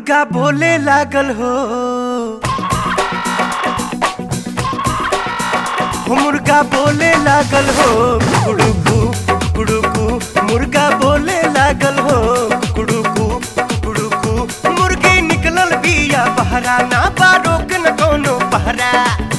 मुर्गा बोले लागल हो हो मुर्गा बोले लागल हो कुड़ुकू कुड़ुकू मुर्गा बोले लागल हो कुड़ुकू कुड़ुकू मुर्गी निकलल बिया बहरा ना बा रोक न कोनो पहरा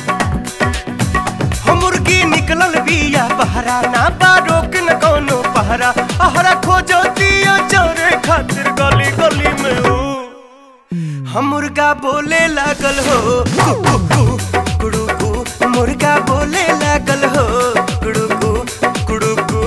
हो मुर्गी निकलल बिया बहरा ना बा रोक न कोनो पहरा अहरा खोजो दियो चोरे खातिर गली गली में हो हम मुर्गा बोले लागल हो कुड़ुकू कुड़ुकू मुर्गा बोले लागल हो कुड़ुकू कुड़ुकू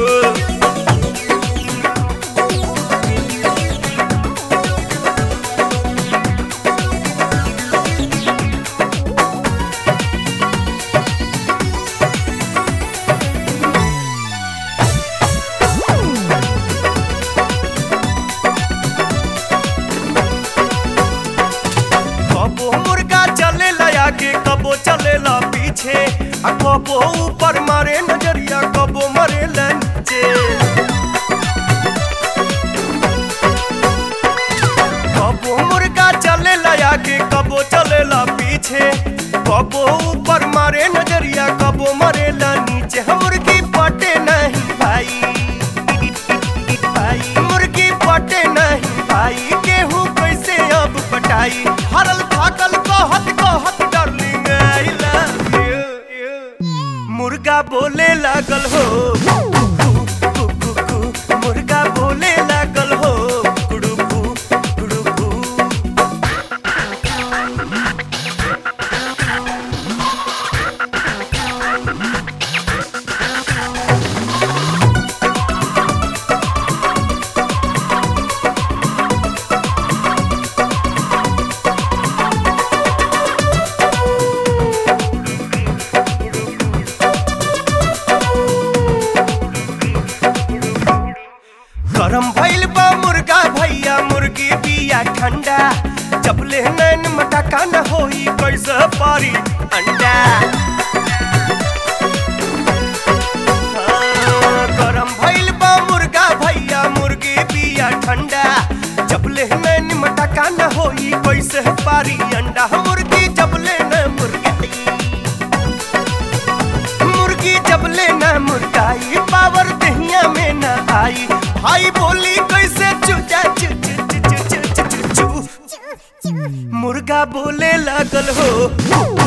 कबो मुर्गा चलेला आगे कबो चलेला पीछे आ कबो ऊपर मारे नजरिया कबो मरे नीचे कबो मुर्गा चलेला आगे कबो चलेला पीछे कबो ऊपर मारे नजरिया कबो मरे नीचे हम मुर्गी पटे नहीं भाई भाई मुर्गी पटे नहीं भाई गेहूं कैसे अब पटाई हरल थाकल कहत कहत डार्लिंग आई लव यू मुर्गा बोले लागल हो कु, कु, कु, मुर्गा बोले लागल हो कुड़ुकू कुड़ुकू गरम भइल बा मुर्गा भैया मुर्गी बिया ठंडा जब ले नैन मटका न होई कैसे पारी अंडा हाँ, गरम भइल बा मुर्गा भैया मुर्गी बिया ठंडा जब ले नैन मटका न होई कैसे पारी अंडा मुर्गी जब ले न मुर्गी मुर्गी जब ले न मुर्गाई पावर दहिया में न आई भाई बोली कैसे चुचा चु चु चु चु चु चु चु चु मुर्गा बोले लागल हो